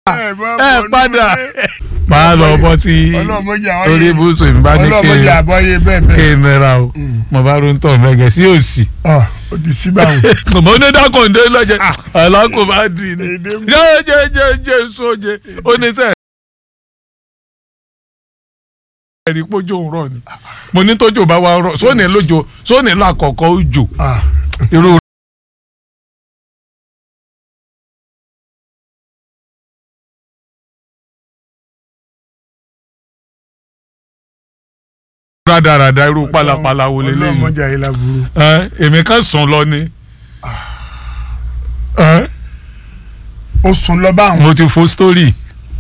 ẹ padà máa lọ bọ́ sí ọlọ́mọdé àwọn orí ibùsùn ìbá ní ọlọ́mọdé àbọ̀yé bẹ́ẹ̀ kí bẹ́ẹ̀ n nira o mo bá ro ń tọ̀ mẹ́gẹ̀ sí òsì. ọ ó ti sí báwọn. mo ní dákọ̀ǹdé lọ́jẹ̀ alákò bá dì ní. Èdè mú. jẹ́ jẹ́ jẹ́ jẹ́ sóje oníṣẹ́ ẹ̀rí pójó ń rọ̀ ni mo ní tójò bá wa rọ̀ sóní lójó sóní lákọ̀ọ́kọ́ òjò Ah, irú rádaràda irú pálapàla wo lélẹ́yìn ọlọ́mọdé ayé láburú. ẹ èmi kan sùn lọ ni ẹ ó sùn lọ báwọn. mo ti fo story.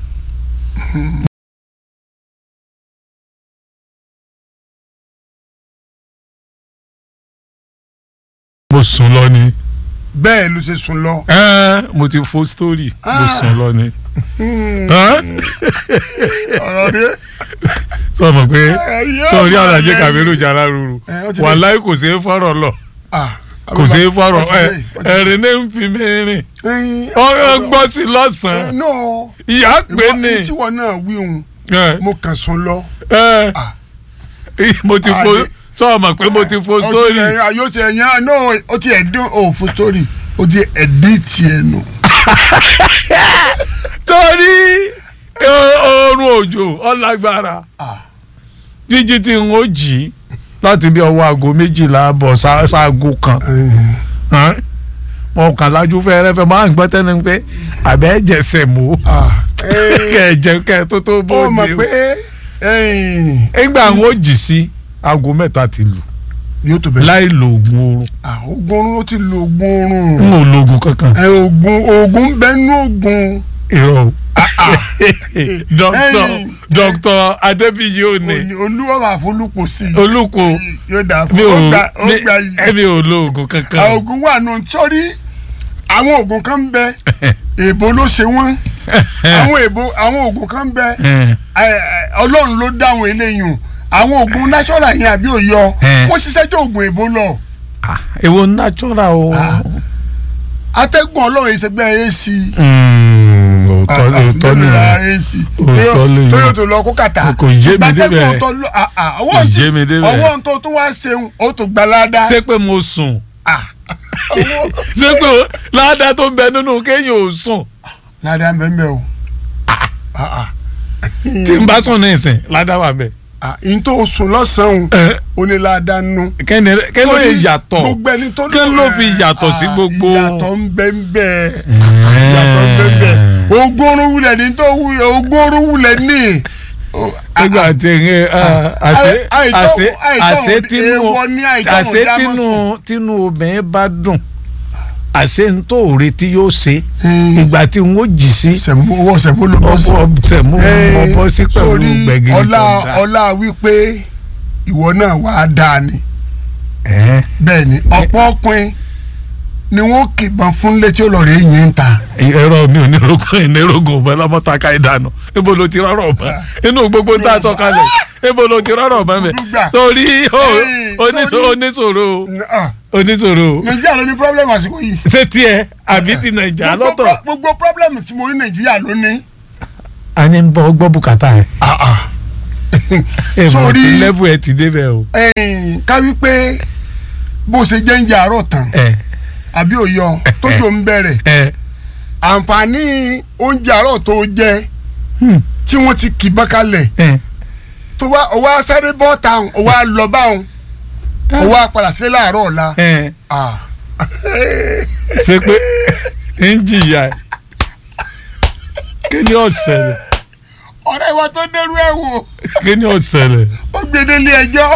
mo sùn lọ ni bẹ́ẹ̀ ló ṣe sùn lọ. ẹ mo ti fo story mo Ah. sùn lọ ni. Hmm, ẹ ọ̀rọ̀ rẹ. sọ ma pé Ẹ̀yọ́ sọ orí máa àlàjé lẹ́nu. kàmírù jara ruru Ẹ, ó ti wàláì kò sí fọ́rọ̀ lọ Ah, kò sí fọ́rọ̀ ó ti ẹ dé, ó ti dé. ẹ̀rín ní ń fi mí rìn Ẹyin, ọ̀rọ̀ gbọ́ sí ẹ, lọ́sàn-án no ìyá pé ìwọ ní tí wọn náà wí òun ẹ mo kàn sùn lọ. ẹ Ah. mo ti fo Àdé. sọ ma pé mo ti fo Ó ti story ẹ̀yìn, ayé ti ẹ̀yìn no ó ti ẹ̀dín ò fún story ó ti ẹ̀dín tiẹ̀ nù. torí o- oorun òjò ọlágbára Ah. jíjí tí n ó jí láti bí ọwọ́ aago méjìlá bọ̀ ṣá- ṣaago kan Ẹyin, hàn? mo kàn lájú fẹ́rẹ́fẹ́ máa ń gbọ́ tẹ́ni pé àbẹ́ jẹsẹ̀ mọ́ ah, ẹyin, kẹ́ ẹ jẹ kẹ́ ẹ tó tó ó bóde mọ̀ pé ẹyin, nígbà n ó jí sí aago mẹ́ta ti lù yóò tó bẹ̀rẹ̀. láì lo oògùn oorun Ah, oògùn oorun ó ti lo oògùn n oorun. ò lo oògùn kankan ẹ oògùn oògùn ń bẹ nú oògùn. irọ́ o dókítà Ẹ̀yin. dókítà adébíyí ò ní Òní- olúwa máa folúpo sí i. olùkọ́ yóò dáa mi fún ò ó gba ó mi- gba yìí. ẹ̀mi ò lo oògùn kankan àwọn oògùn wà nù sọ́rí àwọn oògùn kan ń bẹ èèbó ló ṣe wọ́n àwọn èèbó àwọn oògùn kan ń bẹ Ẹ̀, ẹ, ẹ, ọlọ́run ló dá àwọn eléyìí àwọn oògùn natural yẹn àbí òyọ Ẹ̀. wọ́n ṣiṣẹ́ jọ oògùn èèbó lọ ah, èwo natural o Ah. atẹ́gùn ọlọ́run ìṣẹ́gbẹ́ ac Mm, òótọ́ òótọ́ ni ac Òótọ́ lè tó yọ. yóò tó lọ kó kàtà Kò yé mi Gbàtẹ́gùn débẹ̀. tó lọ- ah, ah, Kò ọwọ́ yé tí- mi débẹ̀. ọwọ́ tó tún wá ṣeun ó tó gbalada ṣé pé mo sùn Ah, ọwọ́- ṣé pé o- ládàá tó ń bẹ nínú kéèyàn ò sùn ládàá ń bẹ ń bẹ o Ah, ah. tí n bá sùn ní ìsìn ládàá wà bẹ. Ah, n tó sùn lọ́sàn-án Ẹ, ó ní ládàá nù. kẹ́ni kẹ́ni ló Torí yàtọ̀ gbogbo ẹni tó kí ló fi yàtọ̀ sí Ah, gbogbo. ìyàtọ̀ ń bẹ ń bẹ ìyàtọ̀ ń bẹ ń bẹ ogún orun wulẹ̀ ní tó wulẹ̀ ogún orun wulẹ̀ ní. Oh, ah, nígbà tí ẹ àṣẹ àì- àìtọ́- àṣẹ àìtọ́ àṣẹ tínú èèwọ̀ ní àìtọ́ àṣẹ dámọ̀ tínú sùn. tínú obìnrin bá dùn àṣẹ ń tó retí yóò ṣe Hmm. ìgbà tí n ó jì sí sẹ̀mú owó sẹ̀mú ló bọ́ sí. ọbọ tẹmú Eh, ọbọ sí pẹ̀lú sórí gbẹ̀gìrì ọlá tó dá. ọlá wípé ìwọ náà wàá dáa ni Ẹ, bẹ́ẹ̀ ni ọ̀pọ̀ ọkùnrin ni wọ́n kìbọn fún létí olórí yìí ń ta. ẹ̀rọ mi ò ní rògùn ìní rògùn ọ̀bẹ lọ́mọ́tàkà ìdáná níbo ló ti rọ́rọ̀ ọ̀bẹ inú gbogbo ń tà sọ kalẹ̀ níbo ló ti rọ́rọ̀ ọ̀bẹ mi Dúgbà. torí ó, Eh, oníṣò- torí- oníṣòro Ah, oníṣòro nàìjíríà ló ní pírọ́blẹ́mù àsìkò yìí. ṣé tiẹ̀ àbí ti nàìjà Gbogbo lọ́tọ̀ pro- gbogbo pírọ́blẹ́mù tí mo ní nàìjíríà ló ní. a ní ń bọ gbọ́ bùkátà ẹ̀ ẹ̀ mọ̀ Sórí- tí lẹ́bù ẹ̀ ti débẹ̀ o Ẹ̀yìn, ká wí pé bó ṣe jẹ́ ń jẹ àárọ̀ tán ẹ̀ àbí òyọ tójò ń bẹ̀rẹ̀ ẹ̀ àǹfààní oúnjẹ àárọ̀ tó jẹ hmm, tí wọ́n ti kì bọ́n kalẹ̀ ẹ̀ tó wá ó wá sáré bọ́ táwọn ó wá lọ báwọn ó wá padà sí láàárọ̀ ọ̀la. ẹ̀ Ah. ṣe pé ń jìyà ẹ̀ kí ni ó ṣẹlẹ̀ ọ̀rẹ́ wa tó dẹ́rú ẹ̀ wò kí ni ó ṣẹlẹ̀ ó gbé délé ẹjọ́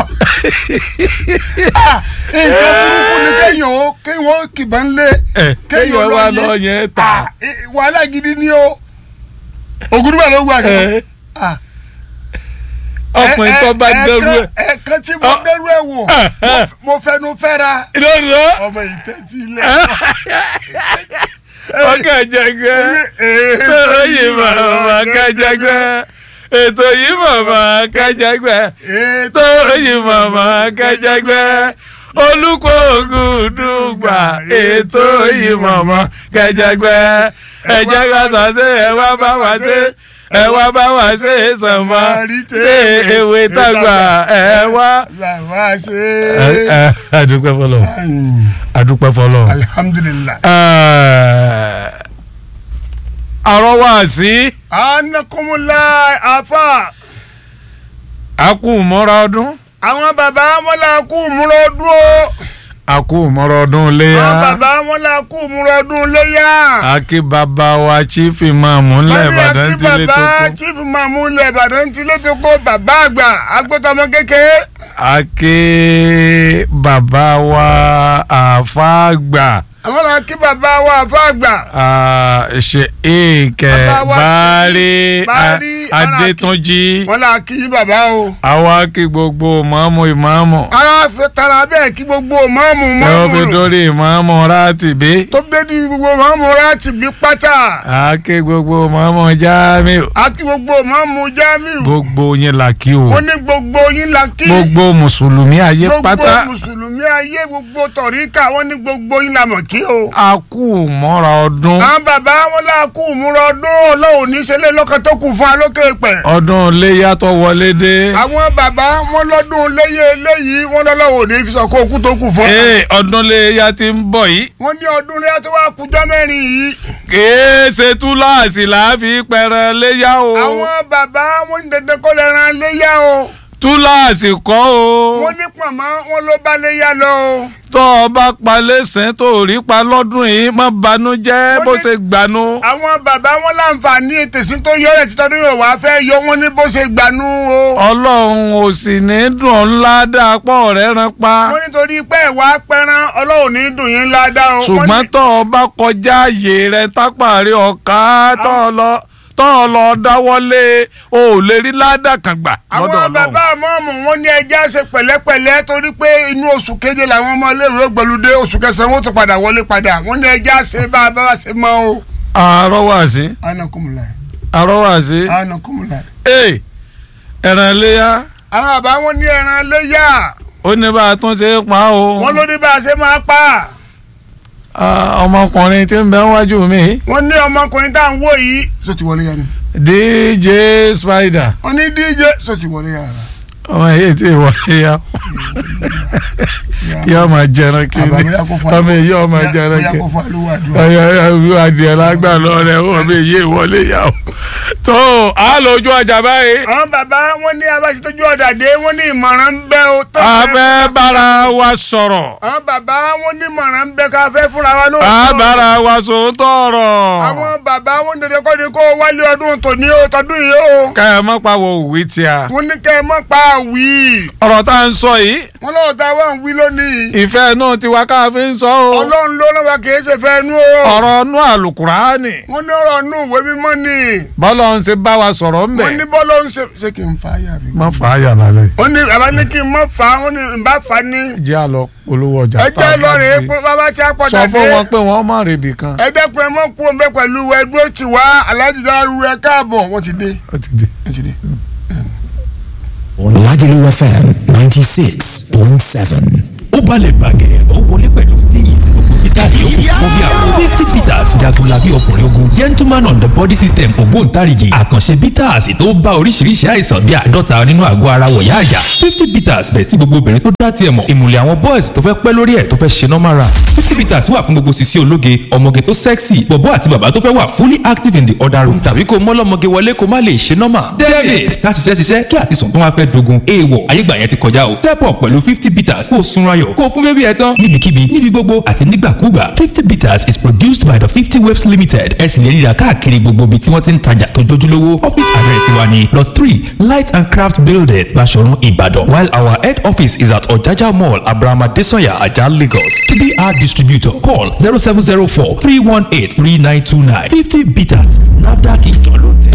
Ah, nǹkan burúkú ni kéèyàn ó kéèyàn ó kìbọn lé ẹ̀ kéèyàn wá yé. lọ yẹn ta Ah, eh, wàhálà gidi ni o ògùdùbà ló wà ní. ẹ̀ ọkùnrin tó bá dẹrú ẹ̀ ẹ̀ẹ̀kan tí mo Ọ- dẹ́rú ẹ̀ wò mo- mo fẹnu fẹ́ra lọ́dọ̀ ọmọ ìtẹ́tí ilẹ̀. ọkọ̀ jẹgbẹ́ ètò yìí màmá kájẹgbẹ́ ètò yìí màmá kájẹgbẹ́ ètò yìí màmá kájẹgbẹ́ olùkọ́ ògùn dùgbà ètò yìí màmá kájẹgbẹ́ ẹ jẹ́ ká sàṣe ẹ wá bá wa ṣe ẹ wá bá wa ṣe sànmọ́ ṣe ewé tàgbà ẹ wá. bàbá ṣe Ẹ- ẹ, adúpẹ́ fọlọ́ adúpẹ́ fọlọ́. alihamudulilayi. àrọ́wá sí anakumula afa akú mọ́ra ọdún àwọn bàbá wọn la kú múra ọdún o akú mọ́ra ọdún léyà àwọn bàbá wọn la kú múra ọdún léyà. akí bàbá wa chief imam ńlẹ̀ ìbàdàn Wọ́n ní ti lé àti tó bàbá kú chief mamu ilẹ̀ ìbàdàn ti lé tó kó bàbá àgbà agbótọmọ kékeré. akí bàbá wa àfàgbà àwọn náà kí bàbá wa àfa àgbà. ṣe èèkẹ́ Bàbá wa báárẹ̀ Báárì, adétúnjì wọn là kí bàbá o. àwa kí gbogbo ìmáàmù ìmáàmù ara fẹ́ tara bẹ́ẹ̀ kí gbogbo mọ́mù tẹ́wọ́ fi mọ́mù dórí ìmáàmù rátìbí tó gbé di gbogbo mọ́mù láti bí pátá. akí gbogbo ìmáàmù jámíù a kí gbogbo mọ́mù jamiu. gbogbo yín là kí o wọ́n ní gbogbo yín la kí. gbogbo mùsùlùmí ayé gbogbo pátá mùsùlùmí ayé gbogbo tọ̀ríkà wọ́n ní gbogbo yín la mọ̀ kí o. a kú mọ́ra ọdún àwọn bàbá wọn là kú múra ọdún ọlọ́run níṣẹ́lẹ̀ lọ́kàn tó kù fún alókè pẹ̀. ọdún iléyà tó wọlé dé àwọn bàbá wọn lọ́dún léyè eléyìí wọn lọ́lọ́wọ́ ní fi sọ kó kú tó kù fún. ee ọdún iléyà ti ń bọ̀ yìí wọ́n ní ọdún léyà tó wá kújọ́ mẹ́rin yìí. kìí ṣe túláàsì láàfi pẹ̀rẹ̀ léyà o àwọn bàbá wọn ní dandan kó lè ran léyà o. túláàsì kọ́ o wọ́n ní pọ̀nmọ́ wọn ló bá léyà lọ o. tó o bá pa lẹ́sìn tó o rí pa lọ́dún yìí má banújẹ́ Wọ́n bó ní- ṣe gbanú àwọn bàbá wọn láǹfààní ètèsí tó yọ ẹ̀ títọ́dún yóò wá fẹ́ yọ wọn ní bó ṣe gbanú o. ọlọ́run ò sì ní dùn ọ́ ńlá dáapọ̀ rẹ̀ rán pa wọ́n nítorí pé ìwà pẹran ọlọ́run ní dùn yín ládàá o. ṣùgbọ́n Wọ́n ní- tó o bá kọjá àyè rẹ tápàrí ọ̀ka tó o lọ tó o lọ dáwọ́lé o ò lè rí ládàá kan gbà lọ́dọ̀ àwọn ọlọ́run. bàbá mọ́ọ̀mù wọn ní ẹja ṣe pẹ̀lẹ́pẹ̀lẹ́ torí pé inú oṣù keje làwọn ọmọ iléèwé gbẹlúdé oṣù kẹsàn-án wọn tó padà wọlé padà wọn ní ẹja ṣe bá a bá wa ṣe mọ́ o. àrọ́wàsí anakumula àrọ́wàsí anakumula. ee ẹ̀ràn iléyà àwọn àbá wọn ní ẹran léyà ó ní bá a tún ṣe é pa o wọn ló ní bá a ṣe máa pa Ah, ọmọkùnrin tí ń bẹ wájú mi wọn ní ọmọkùnrin tá à ń wò yìí. sọ ti wọlé yára DJ Spider wọn ní DJ sọ ti wọlé yára. ọmọ yìí tí wọlé yá yóò máa jẹran kí ni Àbá, bóyá kó fún ọmọ yìí yóò máa jẹran bóyá kí kó fún àlùwà dùn. ọyọ ọyọ adìẹ lágbà lọrẹ ọmọ yìí wọlé yá o tó a lójú ọjà báyìí àwọn bàbá wọn ní abáṣetọ́jú ọ̀dà dé wọn ní ìmọ̀ràn ń bẹ o. tó a fẹ́- fẹ́ bára wa sọ̀rọ̀ àwọn bàbá wọn ní ìmọ̀ràn ń bẹ ká fẹ́ fúnra wa lóòótọ́. a bára wa sòótọ́ ọ̀rọ̀ àwọn bàbá wọn dandan kọ́ ni kó wálé ọdún tòní o tọdún yìí o. ká ẹ mọ́ pa wo òwe tí a wọ́n ní kẹ́ ẹ mọ́ pa àwì. ọ̀rọ̀ tá à ń sọ yìí wọ́n lọ́wọ́ tá a wá ń wí lónìí. ìfẹ́ náà ti wá ká fi ń sọ o ọlọ́run ló lọ́wọ́ kì í ṣe fẹ́ nú o. ọ̀rọ̀ nú àlùkùránì wọ́n ní ọ̀rọ̀ nù ìwé mímọ́ ni. bọ́lá ń ṣe bá wa sọ̀rọ̀ ń wọ́n ní bẹ̀. bọ́lọ́ ń ṣe ṣé kí n fa ayà mi. má fà á yà lálẹ́ wọ́n ní bàbá ní kí n mọ́ fa wọ́n ní n bá fa ní. jẹ́ àlọ́ olówó ọjà ẹ tá a jẹ́ bá lọ́rẹ̀ dé. pé bàbá tí a pọ̀ sọ fún dàdé. wọn pé wọ́n má rèébì kan. ẹ dẹ́kun ẹ mọ́ kú ọmọ pẹ̀lú ẹdúró tì wá aláàjì sára ru ẹ káàbọ̀ wọ́n ti dé. ó ti dé. wọ́n ti dé. on Lagelu FM 96.7. ó balẹ̀ bàgẹ́ ó wọlé pẹ̀lú steez gbogbo peter yòókù fún bí àwọn fifty peters jagunlabi ọkùnrin ogun gentleman on the body system ògbóǹtarìgì àkànṣe peters tó bá oríṣiríṣi àìsàn bíi àádọ́ta nínú àgọ́ ara wọ̀yá àjà fifty peters bẹ̀ tí gbogbo obìnrin tó dá tiẹ̀ mọ̀ ìmùlẹ̀ àwọn boys tó fẹ́ pẹ́ lórí ẹ̀ tó fẹ́ ṣe normal run fifty peters wà fún gbogbo sisi ológe ọmọge tó sexy bọ̀bọ́ àti bàbá tó fẹ́ wà fully active in the other room tàbí kó mọ́lọ́mọge wọlé kó má lè ṣe normal david ká ṣiṣẹ́ ṣiṣẹ́ kí àtisùn tó wá fẹ́ dogun èèwọ̀ ayégbà yẹn ti kọjá o step up pẹ̀lú fifty peters kó o sunra yọ̀ kó o fún bébí ẹ tán níbikíbi níbi gbogbo àti nígbàkúgbà fifty peters is produced by the fifty waves limited ẹ sì lè ríra káàkiri gbogbo ibi tí wọ́n ti ń tajà tó jójúlówó office address wa ni lot three light and craft building Baṣọ̀run Ìbàdàn while our head office is at Ọ̀jájá mall Abraham Adesanya Ajah Lagos to be our distributor call zero seven zero four three one eight three nine two nine fifty peters NAFDAC ìjọ ló tẹ̀.